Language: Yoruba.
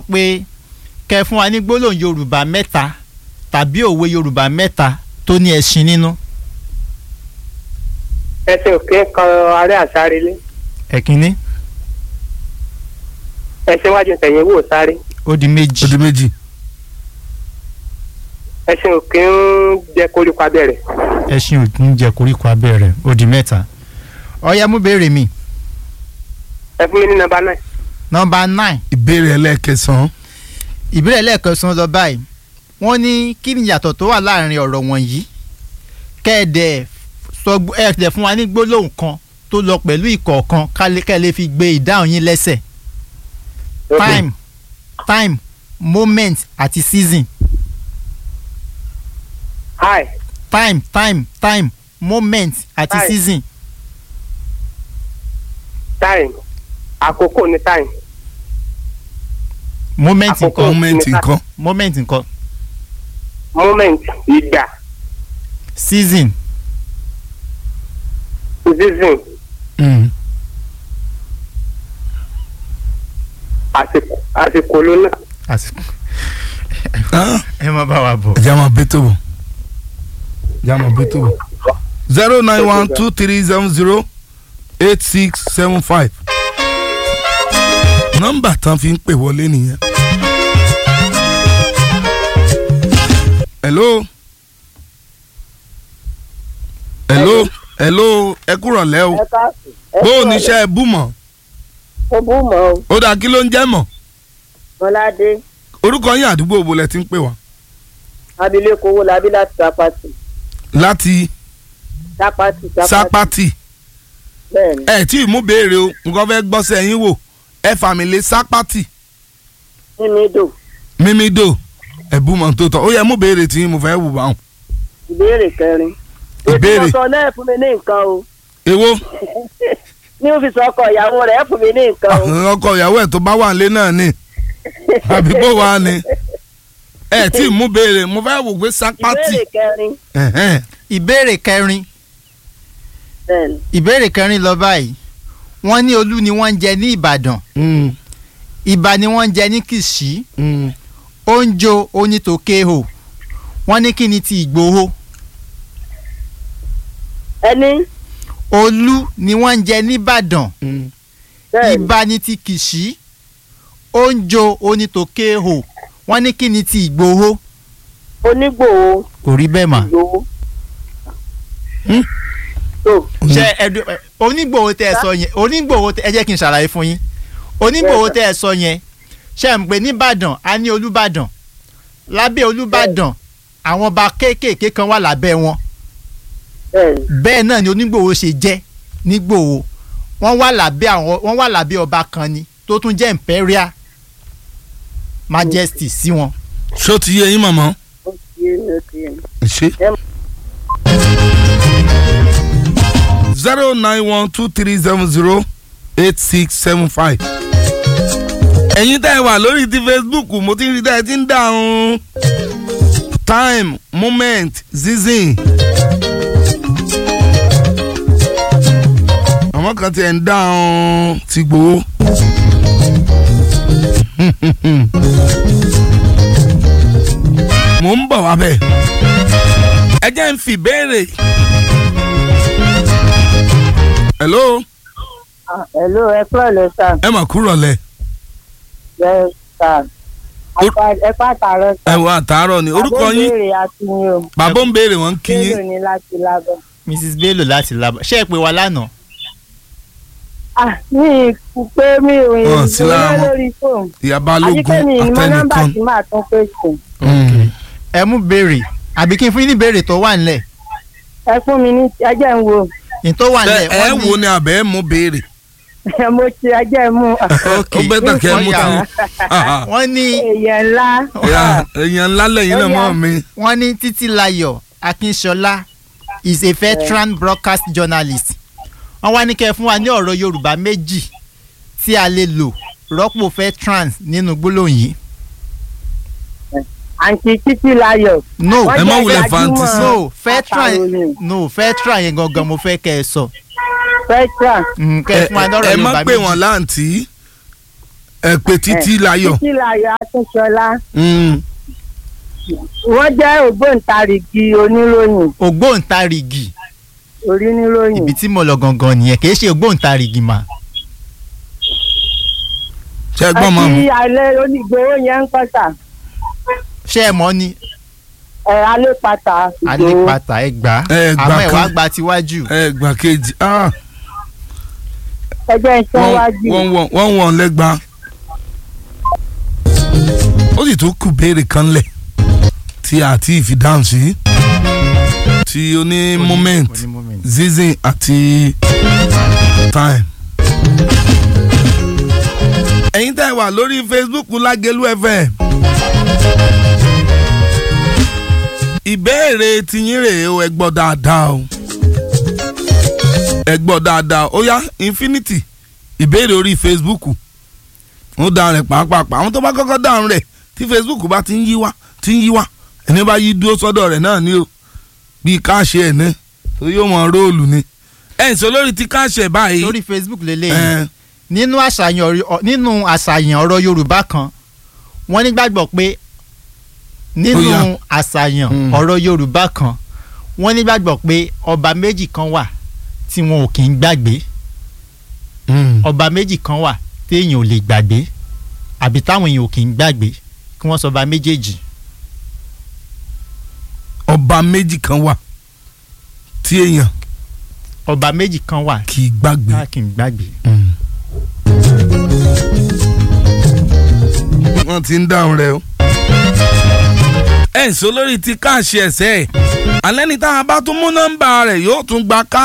pé kẹ́ fún wa ní gbólóhùn yorùbá mẹ́ta tàbí òwe yorùbá mẹ́ta tó ní ẹṣin nínú. ẹsẹ̀ òkè kan arẹ́ àsárelé ẹ̀kínní ẹsẹ̀ wájú tẹ̀yìn wò sáré ó di méjì. ó di méjì ẹsẹ̀ òkè ń jẹ koríko abẹ́rẹ́ ẹṣin ò ń jẹ koríko abẹ́rẹ́ ó di mẹ́ta. ọ̀ya mú béèrè mi. ẹ fún mi ní nọ́mbà náà nọmba nine ìbéèrè ẹlẹ́ẹ̀kẹsàn-án ìbéèrè lẹ́ẹ̀kan lọ báyìí wọ́n ní kí ni ìyàtọ̀ tó wà láàrin ọ̀rọ̀ wọ̀nyí kẹ́ẹ̀dẹ̀ sọ ẹ̀ẹ́dẹ̀ fún wa ní gbólóhùn kan tó lọ pẹ̀lú ìkọ̀ọ̀kan kálí- kẹ́ ẹ lè fi gbé ìdáhùn yín lẹ́sẹ̀ time time moment àti season hi time time time moment àti Time. season time àkókò ní time moment Àkókò. nǹkan mọ́mẹ́ǹtì nǹkan moment nǹkan moment ìgbà season season Mm. àsìkò àsìkò ló náà àsìkò Ah, ẹ má bá wa bọ̀. ẹ̀jẹ̀ á máa bí tó bọ̀ ẹ̀jẹ̀ á máa bí tó bọ̀ zero nine one two three seven zero eight six seven five nọ́mbà tán fi ń pè wọlé nìyẹn. hello hello hello ẹ kúrọ̀ lẹ́ o bó o níṣẹ́ ẹ bú mọ̀ ó bú mọ́ o ó dáa kí ló ń jẹ́ mọ̀ mọ́ládé orúkọ yín àdúgbò wo lẹ ti ń pè wá abilékọ owó labí láti sápátì láti sápátì sápátì bẹ́ẹ̀ ni ẹ tí ì mú béèrè o nǹkan fẹ́ gbọ́sẹ̀ yín wò ẹ fàmìlẹ̀ sápátì mímídò mímídò ẹ̀bùmọ̀ tó tọ̀ ó yẹ mú béèrè tí mo fẹ́ wù báwọn. ìbéèrè kẹrin Ìbéèrè. ètò ọ̀sán náà fún mi ní nǹkan o èwo ní òfìsì ọkọ ìyàwó rẹ̀ fún mi ní nǹkan o ọkọ ìyàwó ẹ̀ tó bá wà nílé náà ni àbí bó wà ni ẹ tí ì mú béèrè mo fẹ́ wò pé sápátì ìbéèrè kẹrin ẹ̀hẹ́n. ìbéèrè kẹrin bẹ́ẹ̀ ni ìbéèrè kẹrin lọ báyìí wọ́n ní olú ni wọ́n ń jẹ ní ìbàdàn Mm, ìbà ni wọ́n ń jẹ ní kìsì mm. oúnjẹ onítòkèhò wọ́n ní kí ni ti ìgbòho ẹni olú ni wọ́n ń jẹ nìbàdàn Mm. bẹ́ẹ̀ ni ìbà ni ti kìsì oúnjẹ onítòkèhò wọ́n ní kí ni ti ìgbòho onígbòho kò rí bẹ́ẹ̀ mà. ìgbòho. Hmm? tó ṣe ẹdun ẹ, onígbòho tẹ ẹ sọ yẹn onígbòho tẹ ẹ jẹ́ kí n ṣàlàyé fún yín onígbòho Yes, tẹ ẹ sọ yẹn ṣe ń pè nìbàdàn a ní olúbàdàn lábẹ́ olúbàdàn àwọn ọba kéékèèké kan wà lábẹ́ wọn bẹ́ẹ̀ ni bẹ́ẹ̀ náà ni onígbòho ṣe jẹ́ nígbòho wọ́n wà lábẹ́ àwọn wọ́n wà lábẹ́ ọba kan ni tó tún jẹ́ imperial majesty sí wọn. ṣó ti yé yín mọ̀mọ́ ó ti yé mi ó ti yé mi. ṣe. zero nine one two three seven zero eight six seven five. ẹ̀yin tẹ́ ẹ wà lórí ti facebook mo ti ń rí tẹ́ ẹ ti ń dáhùn time moment season. àwọn kan ti ẹ̀ ń dáhùn ti gbowó. mo ń bọ̀ wá bẹ́ẹ̀ ẹ jẹ́ ń fi béèrè. hello Ah, hello ẹ kúrò lẹ sà ẹ mà kúrọ̀ lẹ̀ yes sà Or- ẹ pàtàkì ẹ wọ àtàárọ̀ ni orúkọ yín béèrè àti yín o bàbá ń béèrè wọ́n ń kí béèrè yín ní láti lábẹ́. mrs bello láti labọ ṣé ẹ pè wá lánàá. ah mi kú pé mi ò Wọn yìn sí lára wọn. lórí fóònù ìyá àti balógun pé mi ìmọ̀ nọ́mbà àtẹnìkan. tí màá tún pè sí Mm. ẹ mú béèrè àbí kí n fún yín ní béèrè tó wà nílẹ̀ ẹ fún mi ní ẹjẹ ń wo ní tó wà ẹ nílẹ̀ ẹ wọ́n ní- wo ni àbẹ̀ ẹ mú béèrè. mo ti ẹjẹ mú Ok, ó bẹ́ẹ̀ tàn kẹ́ ẹ mú wọ́n yà tán. wọ́n. wọ́n ní èèyàn ńlá Ìyá- èèyàn ńlá lẹ́yìn náà Ó yá. mọ́ mi. wọ́n ní títílayọ̀ akínṣọlá is a veteran broadcast journalist wọ́n wá ní kẹ́ ẹ fún wa ní ọ̀rọ̀ yorùbá méjì tí a lè lò rọ́pò veterans nínú gbólóhùn yìí. àǹtí títí láyọ̀ no Wọ́n ẹ má jẹ́ wulẹ̀ gbajúmọ̀ fantasy. no veteran akàròyìn. no veteran yẹn gangan mo fẹ́ kẹ́ ẹ sọ veteran Mm, kẹ́ ẹ fún wa ní ọ̀rọ̀ ẹ má yorùbá pè wọ́n méjì láǹtí ẹ pé títí láyọ̀. títí láyọ̀ akínṣọlá Mm. wọ́n jẹ́ ògbóǹtarìgì oníròyìn ògbóǹtarìgì oníròyìn ibi tí mo lọ gangan nìyẹn kì í ṣe ògbóǹtarìgì mà ṣe gbọ́n mọ́ mi. àti alẹ́ onígbòho yẹn ń kọ́ta ṣé ẹ mọ̀ ni ẹ̀ alẹ́ pata alípàtà ẹ gbà á Ẹ gbà àmọ́ ẹ wá kan. gba tiwájú ẹ gbà kejì ah, ẹgbẹ́ iṣẹ́ wọ́n wájú wọ́n wọ́n wọ́n wọ́n lẹ́gba. ó sì tún kù béèrè kan lẹ̀ tí a ti fi dáhùn sí tí ó ní moment Oní moment. season àti time. ẹ̀yin tẹ́ ẹ wà lórí Facebook Lágẹ̀lú FM. ìbéèrè tiyín rèé o ẹ gbọ́ dáadáa o ẹ gbọ́ dáadáa ó yá infinity ìbéèrè orí Facebook ó dáhùn rẹ̀ pàápàá àwọn tó bá kọ́kọ́ dáhùn rẹ̀ tí Facebook bá ti ń yí wá ti ń yí wá ẹni bá yí dúró sọ́dọ̀ rẹ̀ náà ni o bíi káàṣì ẹ̀ ní tó yóò mọ róòlù ni ẹ̀ ń sọ lórí ti káàṣì ẹ̀ báyìí lórí Facebook lélẹ́yìn ẹ̀ nínú àṣàyàn ọ̀rọ̀- ọ- nínú àṣàyàn ọ̀rọ̀ Yorùbá kan wọ́n nígbàgbọ́ pé nínú Ó yá. àṣàyàn Mm. ọ̀rọ̀ Yorùbá kan wọ́n nígbàgbọ́ pé ọba méjì kan wà tí wọn ò kì í gbàgbé ọba méjì kan wà téèyàn ò lè gbàgbé àbí táwọn èèyàn ò kì í gbàgbé kí wọ́n sọ ọba méjèèjì ọba méjì kan wà tí èèyàn ọba méjì kan wà kì í gbàgbé. tá a kì í gbàgbé. wọ́n ti ń dáhùn rẹ̀ o. ẹ̀ ń sọ lórí ti káàṣì ẹ̀sẹ̀ ẹ̀ alẹ́ ní táwọn bá tún mú nọ́mbà rẹ̀ yóò tún gba ká